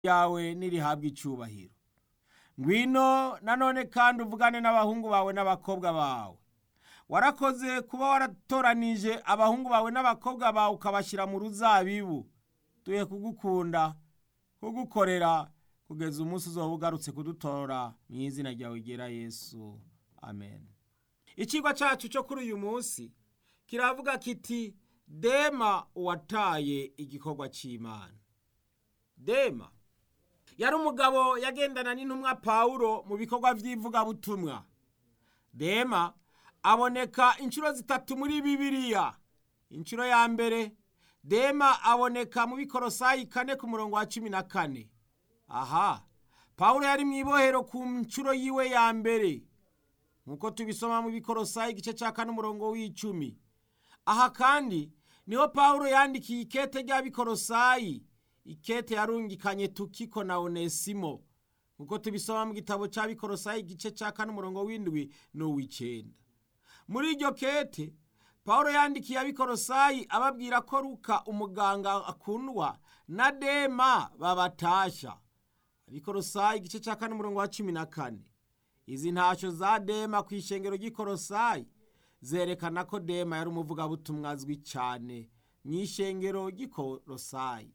yawe nirihabwa icubahiro ngwino nanone kandi uvugane n'abahungu bawe n'abakobwa bawe warakoze kuba waratoranije abahungu bawe n'abakobwa bawe ukabashyira mu ruzabibu tuye kugukunda kugukorera kugeza umunsi uzoba ugarutse kudutora mu izina ryawe ryera yesu amen ikigo cyacu cyo kuri uyu munsi kiravuga kiti dema uwataye igikorwa cy'imana dema yari umugabo yagendana n'intumwa pawulo mu bikorwa by'ivugabutumwa dema aboneka inshuro zitatu muri bibiliya inshuro ya mbere dema aboneka mu bikorosayi kane ku murongo wa cumi na kane aha pawulo yari mu ibohero ku nshuro yiwe ya mbere nk'uko tubisoma mu bikorosayi igice cya kane umurongo w'icumi aha kandi niho pawulo yandikiye ikete rya bikorosayi ikete yarungikanye tukiko na onesimo nk'uko tubisoma mu gitabo cya bikorosayi igice cya kane umurongo w'indwi n'uw'icyenda muri iryo kete pawulo yandikiye abikorosayi ababwira ko ruka umuganga akundwa na dema babatasha abikorosayi igice cya kane umurongo wa cumi na kane izi ntashyo za dema ku ishengero ry'ikorosayi zerekana ko dema yari umuvugabutumwa azwi cyane mu ishengero ry'ikorosayi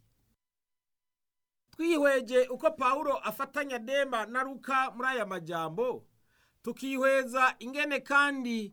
twihweje uko pawulo afatanya dema na ruka muri aya majambo tukihweza ingene kandi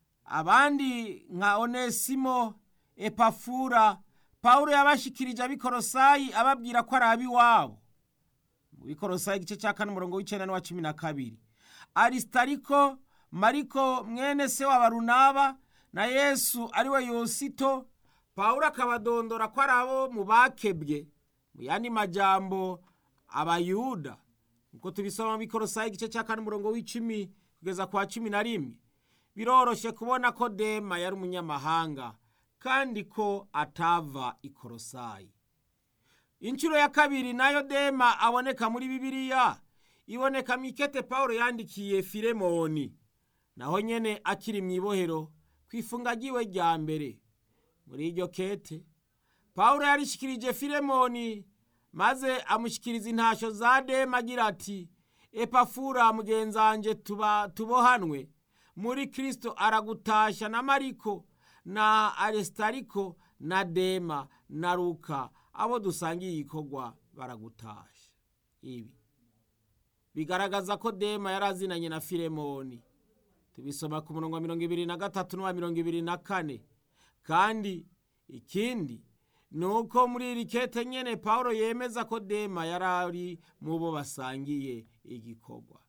abandi nka onesimo epafura pawulo yabashikirije abikorosayi ababwira ko ari ab'iwabo mu bikorosayi igice cya kane umurongo w'icyenda n'uwa cumi na kabiri arisitariko mariko mwene se wa barunaba na yesu ariwe yosito pawulo akabadondora ko ari abo mu bakebwe mu yandi majambo abayuda nkuko tubisoma mu bikorosayi igice cya kane umurongo w'icumi kugeza kwa cumi na rimwe biroroshye kubona ko dema yari umunyamahanga kandi ko atava ikorosayi inshuro ya kabiri nayo dema aboneka muri bibiliya iboneka mu ikete pawulo yandikiye filemoni naho nyene akiri mu ibohero ku ifunga ryiwe rya mbere muri iryo kete pawulo yarishikirije filemoni maze amushyikiriza intashyo za dema agira ati epafura mugenzanje tuba tubohanwe muri kirisito aragutasha na mariko na aresitariko na dema na ruka abo dusangiye igikorwa baragutasha ibi bigaragaza ko dema yari azinanye na filemoni tubisoma ku murongo wa mirongo ibiri na gatatu n'uwa mirongo ibiri na kane kandi ikindi ni uko muri iri kete nyene pawulo yemeza ko dema yari ari mu bo basangiye igikorwa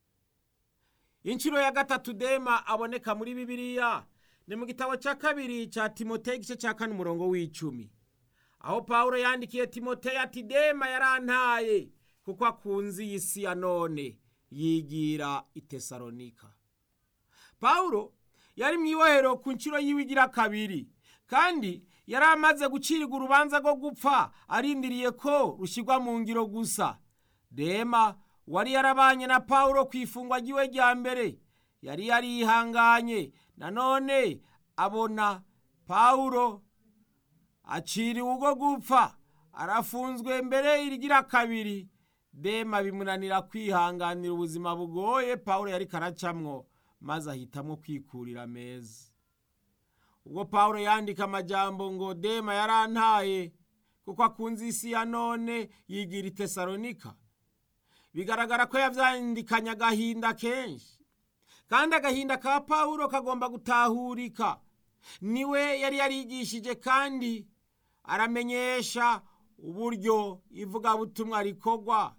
inshuro ya gatatu dema aboneka muri bibiliya ni mu gitabo cya kabiri cya timoteyo igice cya kane umurongo w'icumi aho pawulo yandikiye timoteyo ati dema yarantaye kuko akunze iyi si ya none yigira i tesalonika pawulo yari mu ibohero ku nshuro yiwe igira kabiri kandi yari amaze gucirirwa urubanza rwo gupfa arindiriye ko rushyirwa mu ngiro gusa dema wari yarabanye na pawulo ku ifungwa ry'iwe rya mbere yari yarihanganye nanone abona pawulo aciriwe ubwo gupfa arafunzwe mbere irigira kabiri dema bimunanira kwihanganira ubuzima bugoye pawulo yari karacamwo maze ahitamo kwikurira meza ubwo pawulo yandika amajambo ngo dema yarantaye kuko akunze isi ya none yigira i tesalonika bigaragara ko yavyandikanye agahinda kenshi kandi agahinda ka pawulo kagomba gutahurika niwe yari yarigishije kandi aramenyesha uburyo ivugabutumwa rikorwa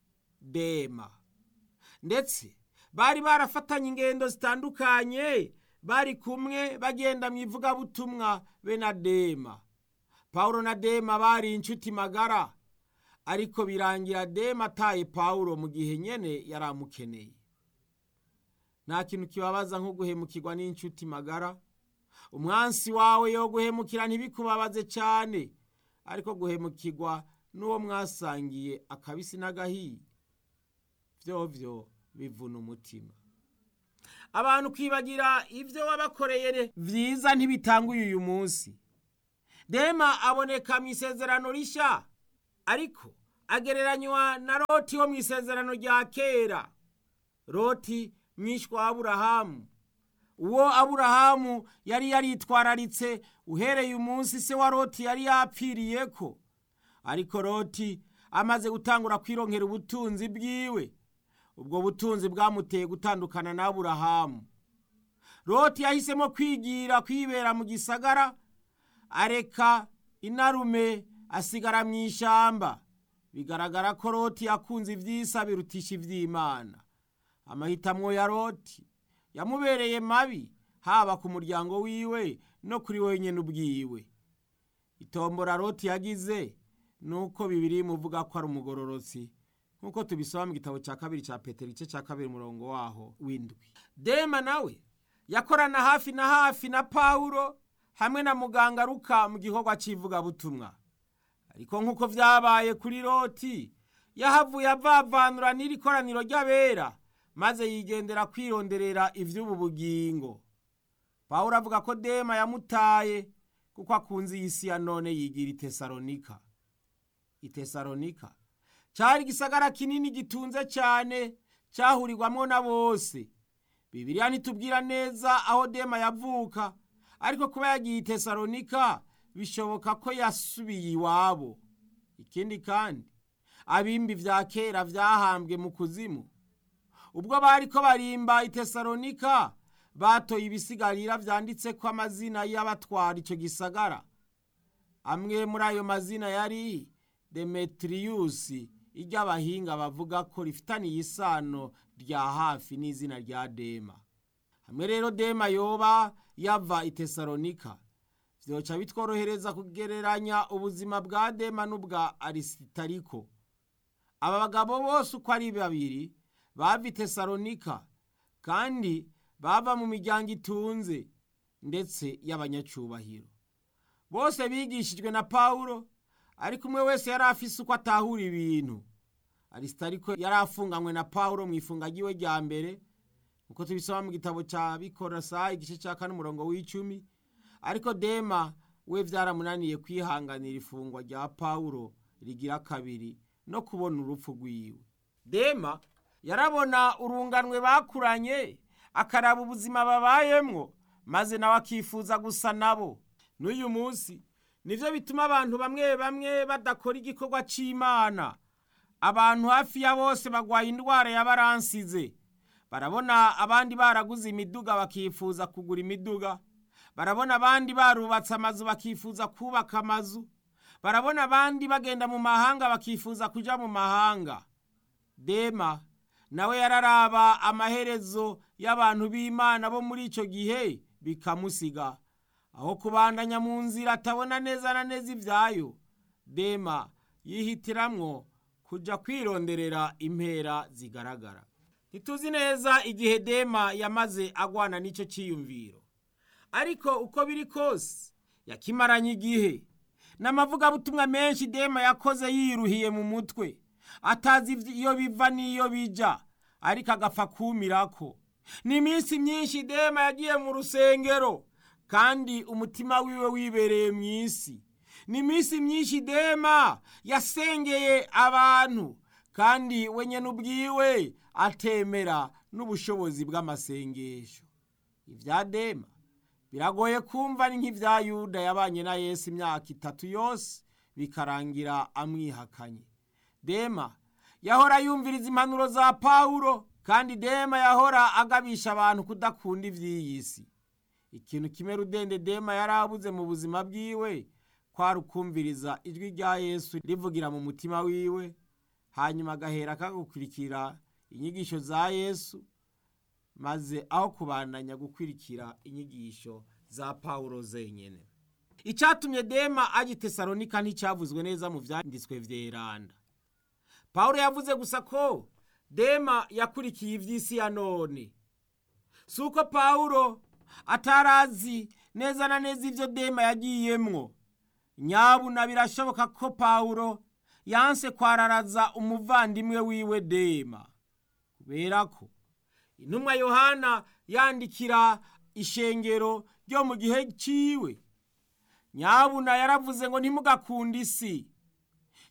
dema ndetse bari barafatanye ingendo zitandukanye bari kumwe bagenda mu ivugabutumwa be na dema pawulo na dema bari inshuti magara ariko birangira dema ataye pawulo mu gihe nyene yari amukeneye nta kintu kibabaza nko guhemukirwa n'inshuti magara umwansi wawe yo guhemukira ntibikubabaze cyane ariko guhemukirwa n'uwo mwasangiye akabisi n'agahiye vyovyo bivuna umutima abantu kwibagira ibyo wabakoreye byiza ntibitanguye uyu munsi dema aboneka mu isezerano rishya ariko agereranywa na loti wo mu isezerano rya kera loti mwishwa wa aburahamu uwo aburahamu yari yaritwararitse uhereye umunsi se wa loti yari yapfiriye ko ariko loti amaze gutangura kwironkera ubutunzi bwiwe ubwo butunzi bwamuteye gutandukana na aburahamu loti yahisemo kwigira kwibera mu gisagara areka inarume asigara mu ishyamba bigaragara ko loti yakunze iby'isa birutisha iby'imana amahitamo ya loti yamubereye mabi haba ku muryango wiwe no kuri wenyine ubwiwe itombora loti yagize ni uko bibiri muvuga ko ari umugororotsi nk'uko tubisoma mu gitabo cya kabiri cya petero igice cya kabiri umurongo waho w'indwi dema nawe yakorana hafi na hafi na pawulo hamwe na muganga ruka mu gikorwa cy'ivugabutumwa ariko nk'uko byabaye kuri loti yahavuye avavanura n'iri koraniro ry'abera maze yigendera kwironderera iby'ubu bugingo pawulo avuga ko dema yamutaye kuko akunze iyi si ya none yigira itesalonika itesalonika cyari igisagara kinini gitunze cyane cyahurirwamo na bose bibiriya ntitubwira neza aho dema yavuka ariko kuba yagiye itesalonika bishoboka ko yasubiye iwabo ikindi kandi abimbi vya kera vyahambwe mu kuzimu ubwo bariko barimba itesalonika batoye ibisigarira vyanditseko amazina y'abatwara ico gisagara amwe muri ayo mazina yari demetiriyusi iry'abahinga bavuga ko rifitaniye isano rya hafi n'izina rya dema hamwe rero dema yoba yava itesalonika vyoca bitworohereza kugereranya ubuzima bwa dema n'ubwa arisitariko aba bagabo bose uko ari babiri bava itesalonika kandi bava mu miryango itunze ndetse y'abanyacubahiro bose bigishijwe na pawulo ariko umwe wese yari afise uko atahura ibintu arisitariko yari afunganywe na pawulo mu ifunga ryiwe rya mbere uko tubisoma mu gitabo cya bikorosa igice cya kane umurongo w'icumi ariko dema we byaramunaniye kwihanganira ifungwa rya pawulo rigira kabiri no kubona urupfu rw'iwe dema yarabona urunganwe bakuranye akaraba ubuzima babayemwo maze nawe akifuza gusa nabo n'uyu munsi nivyo bituma abantu bamwe bamwe badakora igikorwa c'imana abantu hafi ya bose bagwaye indwara yabaransize barabona abandi baraguze imiduga bakifuza kugura imiduga barabona abandi barubatse amazu bakifuza kubaka amazu barabona abandi bagenda mu mahanga bakifuza kuja mu mahanga dema nawe yararaba amaherezo y'abantu b'imana bo muri ico gihe bikamusiga aho kubandanya mu nzira atabona neza na neza ivyayo dema yihitiramwo kuja kwironderera impera zigaragara ntituzi neza igihe dema yamaze agwana n'ico ciyumviro ariko uko biri kose yakimaranye igihe n'amavugabutumwa menshi dema yakoze yiruhiye mu mutwe atazi iyo biva n'iyo bija ariko agapfa kumirako ni iminsi myinshi dema yagiye mu rusengero kandi umutima wiwe wibereye mu isi ni iminsi myinshi dema yasengeye abantu kandi we nyene ubwiwe atemera n'ubushobozi bw'amasengesho ibya dema biragoye kumva ni nk'ibya yuda yabanye na yesu imyaka itatu yose bikarangira amwihakanye dema yahora yumviriza impanuro za pawulo kandi dema yahora agabisha abantu kudakunda iby'iyi si ikintu kimwe rudende dema yari abuze mu buzima bwiwe kwari ukumviriza ijwi rya yesu rivugira mu mutima wiwe hanyuma agahera akagukurikira inyigisho za yesu maze aho kubandanya gukurikira inyigisho za pawulo zenyine icyatumye dema ajya i tesalonika nticyavuzwe neza mu byanditswe vyeranda pawulo yavuze gusa ko dema yakurikiye iby'isi ya none si uko pawulo atarazi neza na neza ibyo dema yagiyemwo nyabuna birashoboka ko pawulo yanse kwararaza umuvandimwe wiwe dema kubera ko intumwa yohana yandikira ishengero ryo mu gihe ciwe nyabuna yaravuze ngo ntimugakunde isi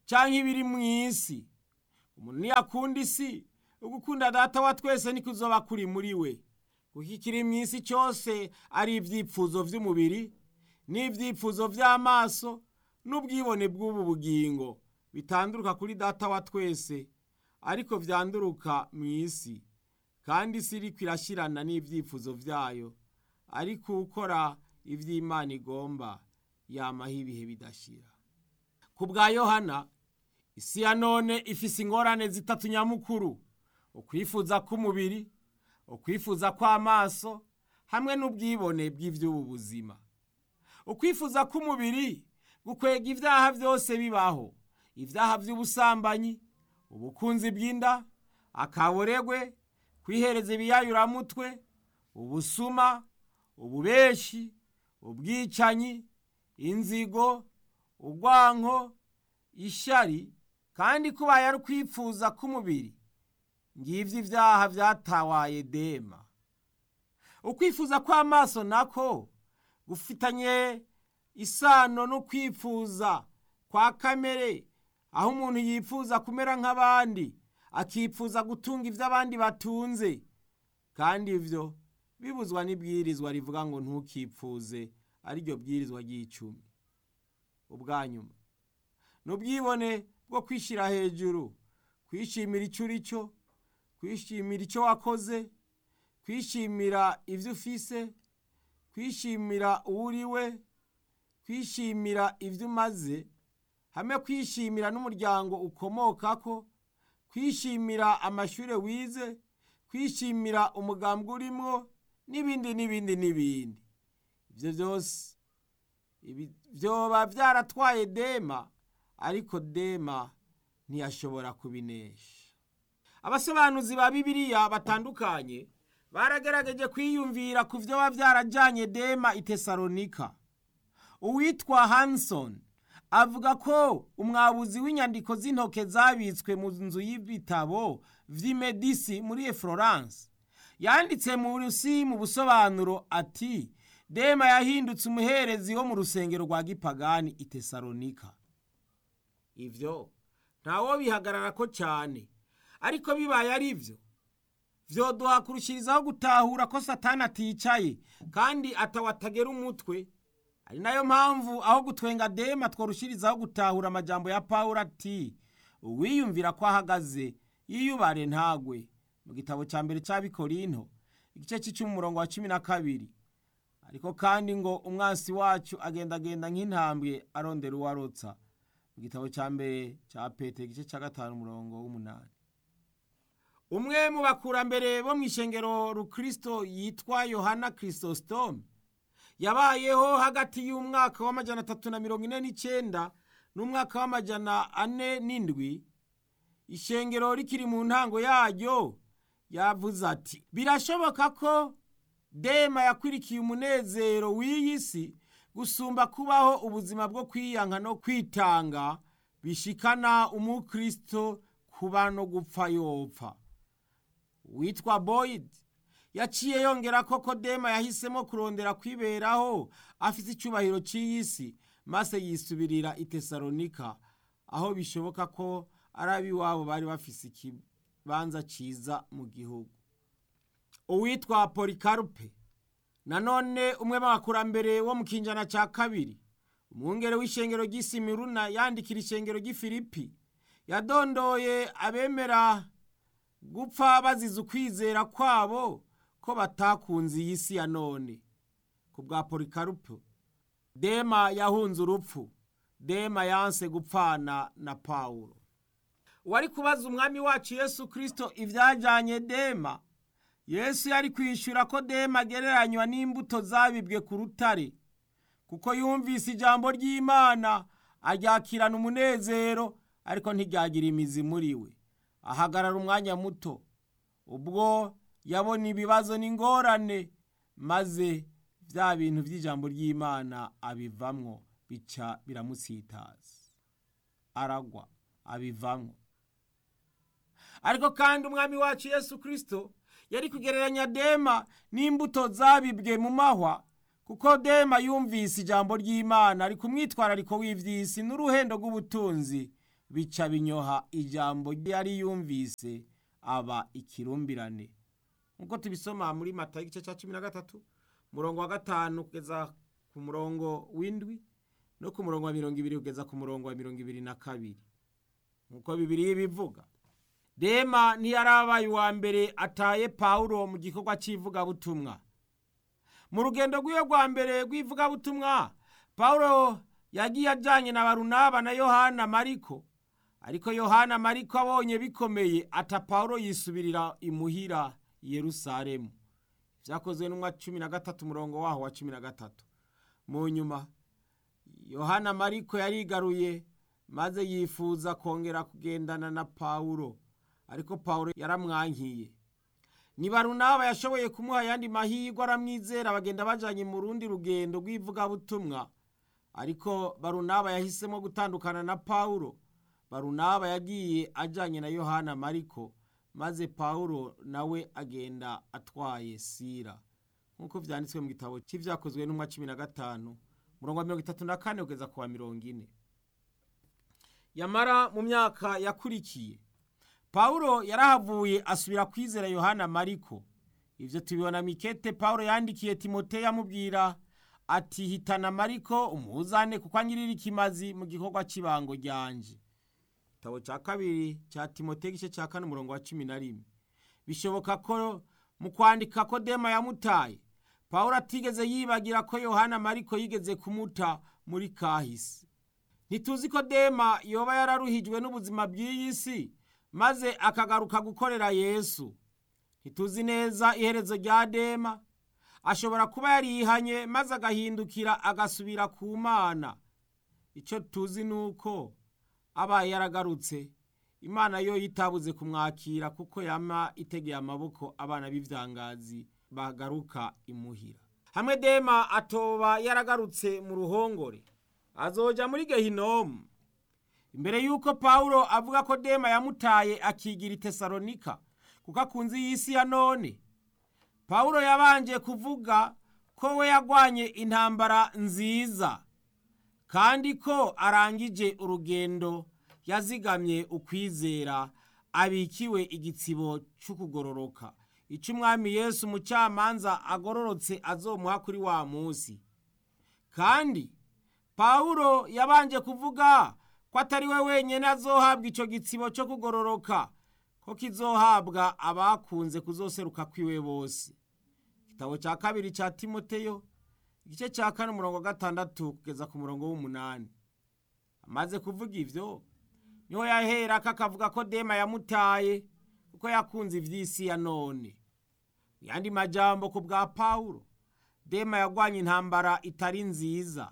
cyangwa ibiri mu isi umuntu ntiyakunda isi ugukunda data wa twese niko uzoba kuri muri we kuko ikiri mu isi cyose ari ibyipfuzo by'umubiri n'ibyipfuzo by'amaso n'ubwibone bw'ubu bugingo bitanduruka kuri data wa twese ariko byanduruka mu isi kandi isi iriko irashyirana n'ibyifuzo byayo ariko ukora iby'imana igomba yamaho ibihe bidashira ku bwa yohana isi ya none ifise ingorane zitatu nyamukuru ukwifuza k'umubiri ukwifuza kw'amaso hamwe n'ubwibone bw'iby'ubu buzima ukwifuza k'umubiri gukwega ibyaha byose bibaho ibyaha by'ubusambanyi ubukunzi bw'inda akaboregwe kwihereza ibiyayuramutwe ubusuma ububeshi ubwicanyi inzigo urwanko ishyari kandi kubaye ari ukwifuza k'umubiri ngibyo ibyaha byatawaye dema ukwifuza kw'amaso nako gufitanye isano no kwifuza kwa kamere aho umuntu yifuza kumera nk'abandi akifuza gutunga ibyo abandi batunze kandi ibyo bibuzwa n'ibwirizwa rivuga ngo ntukipfuze ariryo bwirizwa ry'icumi ubwa nyuma ni ubwibone bwo kwishyira hejuru kwishimira icyo uri cyo kwishimira icyo wakoze kwishimira ibyo ufise kwishimira uwo uri we kwishimira ibyo umaze hamwe kwishimira n'umuryango ukomoka ko kwishimira amashuri wize kwishimira umugambwe urimo n'ibindi n'ibindi n'ibindi ibyo byose byoba byaratwaye dema ariko dema ntiyashobora kubinesha abasobanuzi ba bibiliya batandukanye baragerageje kwiyumvira ku byo biba byarajyanye dema i tesalonika uwitwa hanson avuga ko umwabuzi w'inyandiko z'intoke zabitswe mu nzu y'ibitabo vy'imedisi muri florence yanditse mu rusi mu busobanuro ati dema yahindutse umuherezi wo mu rusengero rwa gipagani i tesalonika ivyo ntawo bihagarara ko cyane ariko bibaye ari byo vyoduha kurushirizaho gutahura ko satani aticaye kandi atawatagera umutwe ari nayo mpamvu aho gutwenga dema tworushirizaho gutahura amajambo ya pawulo ati uwiyumvira ko ahagaze yiyubare ntagwe mu gitabo cya mbere cy'abikorinto igice cy'icumi umurongo wa cumi na kabiri ariko kandi ngo umwansi wacu agendagenda nk'intambwe arondera uwo arotsa mu gitabo cya mbere cya pete igice cya gatanu umurongo w'umunani umwe mu bakurambere bo mu ishengero rukristo yitwa yohana kirisositome yabayeho hagati y'umwaka w'amajana atatu na mirongo ine n'icyenda n'umwaka w'amajana ane n'indwi ishengero rikiri mu ntango yaryo yavuze ati birashoboka ko dema yakwirikiye umunezero w'iyi si gusumba kubaho ubuzima bwo kwiyanka no kwitanga bishikana umukristo kuba no gupfa yopfa witwa boyd yaciye yongera ko kodema yahisemo kurondera kwiberaho afite icyubahiro cy'iyi si maze yisubirira i tesalonika aho bishoboka ko ari ab'iwabo bari bafise ikibanza cyiza mu gihugu uwitwa polikarupe nanone umwe mu bakurambere wo mu kinjana cya kabiri umwungere w'ishengero ry'isimiruna yandikira ishengero ry'ifilipi yadondoye abemera gupfa bazize ukwizera kwabo ko batakunze iyi si ya none ku bwa polikarupe dema yahunze urupfu dema yanse gupfana na pawulo wari kubaza umwami wacu yesu kirisito ibyajyanye dema yesu yari kwishyura ko dema agereranywa n'imbuto zabibwe ku rutare kuko yumvise ijambo ry'imana aryakirana umunezero ariko ntiryagira imizi muri we ahagarara umwanya muto ubwo yabona ibibazo n'ingorane maze bya bintu by'ijambo ry'imana abivamwo bica biramusitaza aragwa abivamwo ariko kandi umwami wacu yesu kirisito yari kugereranya dema n'imbuto zabibwe mu mahwa kuko dema yumvise ijambo ry'imana ari ku mwitwarariko w'iby'isi n'uruhendo rw'ubutunzi bica binyoha ijambo yari yumvise aba ikirumbirane nk'uko tubisoma muri mata igice cya cumi na gatatu umurongo wa gatanu kugeza ku murongo w'indwi no ku murongo wa mirongo ibiri kugeza ku murongo wa mirongo ibiri na kabiri nk'uko bibiri bivuga dema ntiyarabaye uwa mbere ataye pawulo mu gikorwa cy'ivugabutumwa mu rugendo rw'iyo rwa mbere rw'ivugabutumwa pawulo yagiye ajyanye na barunaba na yohana mariko ariko yohana mariko abonye bikomeye ata pawulo yisubirira imuhira yerusalemu byakozwe n'umwa cumi na gatatu umurongo waho wa cumi na gatatu mu nyuma yohana mariko yarigaruye maze yifuza kongera kugendana na pawulo ariko pawulo yaramwankiye ni barunaba yashoboye kumuha ayandi mahirwe aramwizera bagenda bajyanye mu rundi rugendo rw'ivugabutumwa ariko barunaba yahisemo gutandukana na pawulo barunaba yagiye ajyanye na yohana mariko maze pawulo nawe agenda atwaye sira nk'uko byanditswe mu gitabo cy'ibyakozwe n'umwa cumi na gatanu murongo wa mirongo itatu na kane kugeza ku wa mirongo ine yamara mu myaka yakurikiye pawulo yarahavuye asubira kwizera yohana mariko ibyo tubibona mikete pawulo yandikiye timoteyo amubwira ati hitana mariko umuzane kuko anyirira ikimazi mu gikorwa cy'ibango ryanje igitabo cya kabiri cya timoteyo igice cya kane umurongo wa cumi na rimwe bishoboka ko mu kwandika ko dema yamutaye pawulo atigeze yibagira ko yohana mariko yigeze kumuta muri kahise ntituzi ko dema yoba yararuhijwe n'ubuzima bw'iyi si maze akagaruka gukorera yesu ntituzi neza iherezo rya dema ashobora kuba yarihanye maze agahindukira agasubira ku mana icyo tuzi ni uko abaye yaragarutse imana yo yitabuze kumwakira kuko yama itegeye amaboko abana b'ibyangazi bagaruka imuhira hamwe dema atoba yaragarutse mu ruhongore azoja muri gehinomu imbere y'uko pawulo avuga ko dema yamutaye akigira i tesalonika kuko akunze iyi si ya none pawulo yabanje kuvuga ko we yagwanye intambara nziza kandi ko arangije urugendo yazigamye ukwizera abikiwe igitsibo cy'ukugororoka icyo umwami yesu umucamanza agororotse azomuha kuri wa munsi kandi pawulo yabanje kuvuga ko atari we wenyine azohabwa icyo gitsibo cyo kugororoka ko kizohabwa abakunze kuzoseruka kwiwe bose igitabo cya kabiri cya timoteyo igice cya kane umurongo wa gatandatu kugeza ku murongo w'umunani amaze kuvuga ibyo niho yahera ko akavuga ko dema yamutaye kuko yakunze iby'isi ya none yandi majambo ku bwa pawulo dema yagwanye intambara itari nziza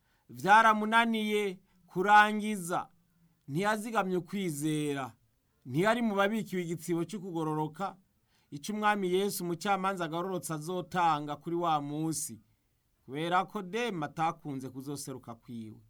byaramunaniye kurangiza ntiyazigamye ukwizera ntiyari mu babikiwe igitsibo cyo kugororoka icyo umwami yesu umucamanza agororotse azotanga kuri wa munsi kubera ko dema atakunze kuzoseruka kwiwe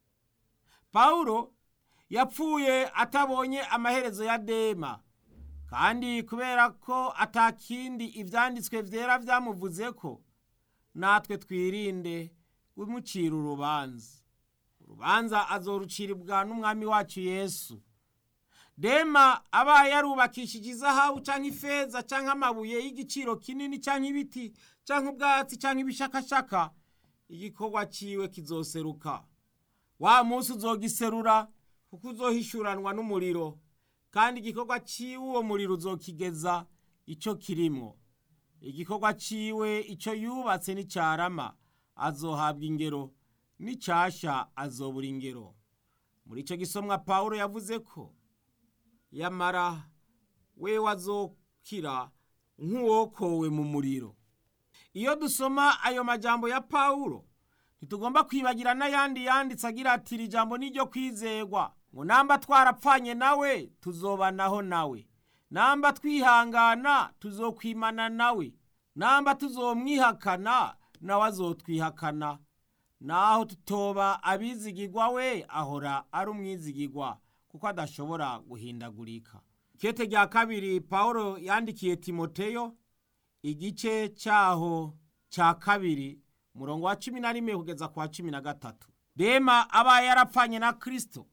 pawulo yapfuye atabonye amaherezo ya dema kandi kubera ko atakindi ibyanditswe byera byamuvuze ko natwe twirinde kumucira urubanza urubanza azoruciribwa n'umwami wacu yesu dema abaye yarubakishije izahabu cyangwa ifeza cyangwa amabuye y'igiciro kinini cyangwa ibiti cyangwa ubwatsi cyangwa ibishakashaka igikorwa cyiwe kizoseruka wa munsi uzogiserura kuko uzohishuranwa n'umuriro kandi igikorwa cyiwe uwo muriro uzokigeza icyo kirimo igikorwa cyiwe icyo yubatse n'icyarama azohabwa ingero n'icyashya azobura ingero muri icyo gisomwa paul yavuze ko yamara we wazokira nk'uwokowe mu muriro iyo dusoma ayo majambo ya pawulo ntitugomba kwibagira n'ayandi yanditse agira ati iri jambo ni iryo kwizegwa ngo namba twarapfanye nawe tuzobanaho nawe namba twihangana tuzokwimana nawe namba tuzomwihakana nawe azotwihakana naho tutoba abizigirwa we ahora ari umwizigirwa kuko adashobora guhindagurika kete rya kabiri paul yandikiye timoteyo igice cyaho cya kabiri murongo wa cumi na rimwe kugeza ku wa cumi na gatatu dema abaye yarapfanye na kirisito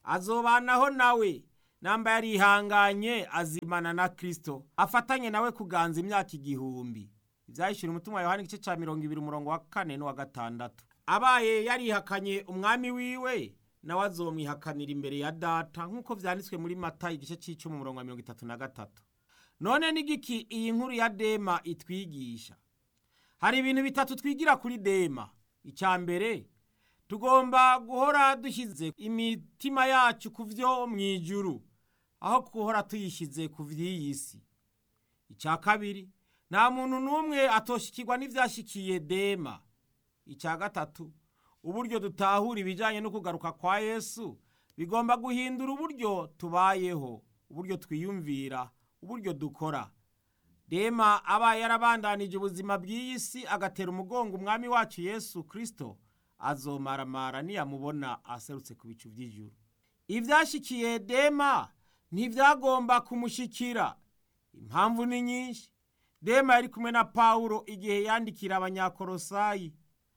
azobanaho nawe namba yarihanganye azimana na kristo afatanye nawe kuganza imyaka igihumbi ibyahishura umutima yohani igice cya mirongo ibiri umurongo wa kane n'uwa gatandatu abaye yarihakanye umwami wiwe nawe azomwihakanira imbere ya data nk'uko vyanditswe muri mata igice c'icumi umurongo wa mirongo itatu na gatatu none n'igiki iyi nkuru ya dema itwigisha hari ibintu bitatu twigira kuri dema icya mbere tugomba guhora dushyize imitima yacu ku vyo mu ijuru aho guhora tuyishyize ku vy'iyi si icya kabiri nta muntu n'umwe atoshikirwa n'ivyashikiye dema icya gatatu uburyo dutahura ibijyanye no kugaruka kwa yesu bigomba guhindura uburyo tubayeho uburyo twiyumvira uburyo dukora dema abaye yarabandanije ubuzima bw'iyi si agatera umugongo umwami wacu yesu kirisito azomaramara niyamubona aserutse ku bicu by'ijuru ibyashyikiye dema ntibyagomba kumushikira impamvu ni nyinshi dema yari kumwe na pawulo igihe yandikira abanyakorosayi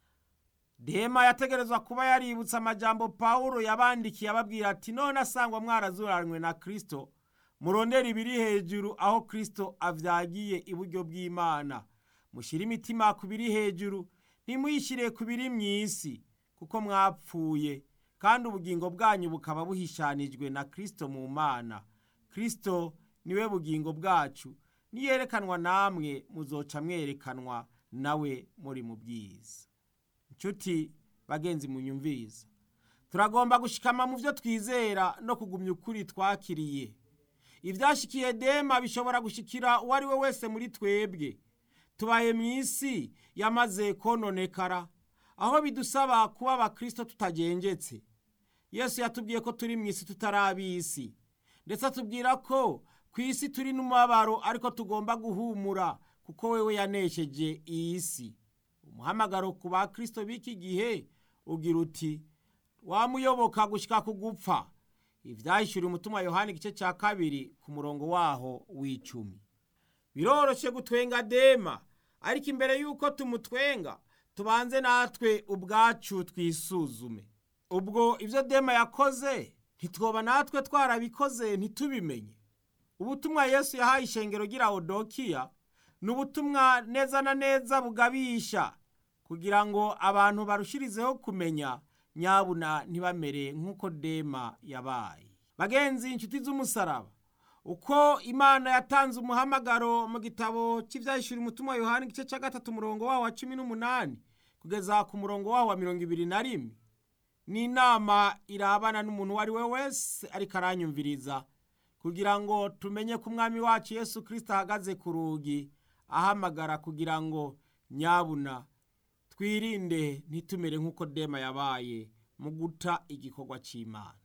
dema yategerezwa kuba yaributse amajambo pawulo yabandikiye ababwira ati none asangwa mwarazuranywe na kirisito murondera ibiri hejuru aho kirisito avyagiye iburyo bw'imana mushyire imitima ku biri hejuru ntimuyishyire ku biri mu isi kuko mwapfuye kandi ubugingo bwanyu bukaba buhishanijwe na kirisito mu mana kirisito niwe bugingo bwacu niyerekanwa namwe muzoca mwerekanwa nawe muri mu bwiza nshuti bagenzi munyumviza turagomba gushikama mu byo twizera no kugumya ukuri twakiriye ibyashikiye dema bishobora gushikira uwo ari we wese muri twebwe tubaye mu isi yamaze kononekara aho bidusaba kuba abakristo tutagengetse yesu yatubwiye ko turi mu isi tutari ab'isi ndetse atubwira ko ku isi turi n'umubabaro ariko tugomba guhumura kuko wewe yanesheje iyi si umuhamagaro ku bakristo b'iki gihe ugira uti wamuyoboka gushyika ku gupfa ibyahishuriye umutima yohani igice cya kabiri ku murongo waho w'icumi biroroshye gutwenga dema ariko imbere y'uko tumutwenga tubanze natwe ubwacu twisuzume ubwo ibyo dema yakoze ntitwoba natwe twarabikoze ntitubimenye ubutumwa yesu yahaye ishengero gira odokiya ni ubutumwa neza na neza bugabisha kugira ngo abantu barushirizeho kumenya nyabuna ntibamere nk'uko dema yabaye bagenzi inshuti z'umusaraba uko imana yatanze umuhamagaro mu gitabo cy'ibyahishura umutima yohani igice cya gatatu umurongo wawo wa cumi n'umunani kugeza ku murongo wawo wa mirongo ibiri na rimwe ni inama irabana n'umuntu uwo ari we wese ariko aranyumviriza kugira ngo tumenye ko umwami wacu yesu kirisita ahagaze ku rugi ahamagara kugira ngo nyabuna twirinde ntitumere nk'uko dema yabaye mu guta igikorwa cy'imana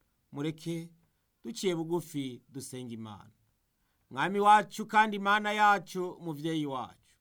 mureke duciye bugufi dusenga imana mwami wacu kandi imana yacu mubyeyi wacu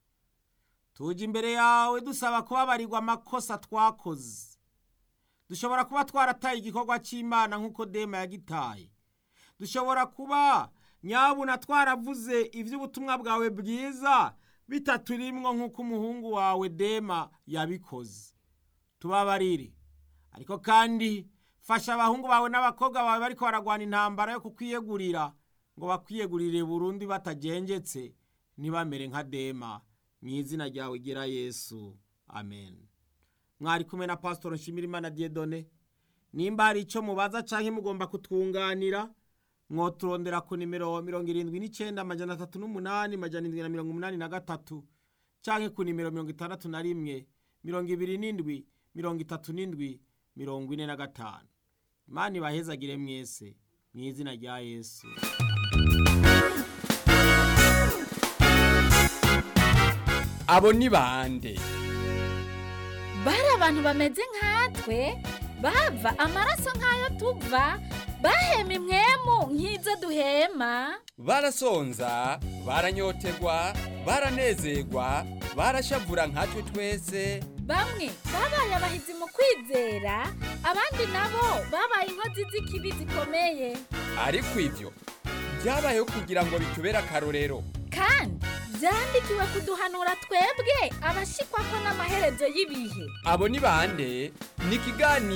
tujya imbere yawe dusaba kubabarirwa amakosa twakoze dushobora kuba twarataye igikorwa cy'imana nk'uko dema yagitaye dushobora kuba nyabuna twaravuze iby'ubutumwa bwawe bwiza bitaturimwo nk'uko umuhungu wawe dema yabikoze tubabarire ariko kandi fasha abahungu bawe n'abakobwa bawe bariko baragwana intambara yo kukwiyegurira ngo bakwiyegurire burundu batagengetse ntibamere nka dema mu izina ryawe gira yesu amen mwari kumwe na pasitoro nshimirimana diedone nimba hari icyo mubaza cyangwa mugomba kutwunganira mwoturondera ku nimero mirongo irindwi n'icyenda amajana atatu n'umunani amajana indwi na mirongo umunani na gatatu cyangwa ku nimero mirongo itandatu na rimwe mirongo ibiri n'indwi mirongo itatu n'indwi mirongo ine na gatanu imana ibahezagire mwese mu izina rya yesu abo ni bande bari abantu bameze nkatwe bava amaraso nk'ayo tuva bahema imwemu nk'izo duhema barasonza baranyotegwa baranezerwa barashavura nkatwe twese bamwe babaye abahizi mu kwizera abandi nabo babaye inkozi z'ikibi zikomeye ariko ibyo byabayeho kugira ngo bitubere akarorero kandi byandikiwe kuduhanura twebwe abashikwa ko n'amaherezo y'ibihe abo ni bande ni ikiganiro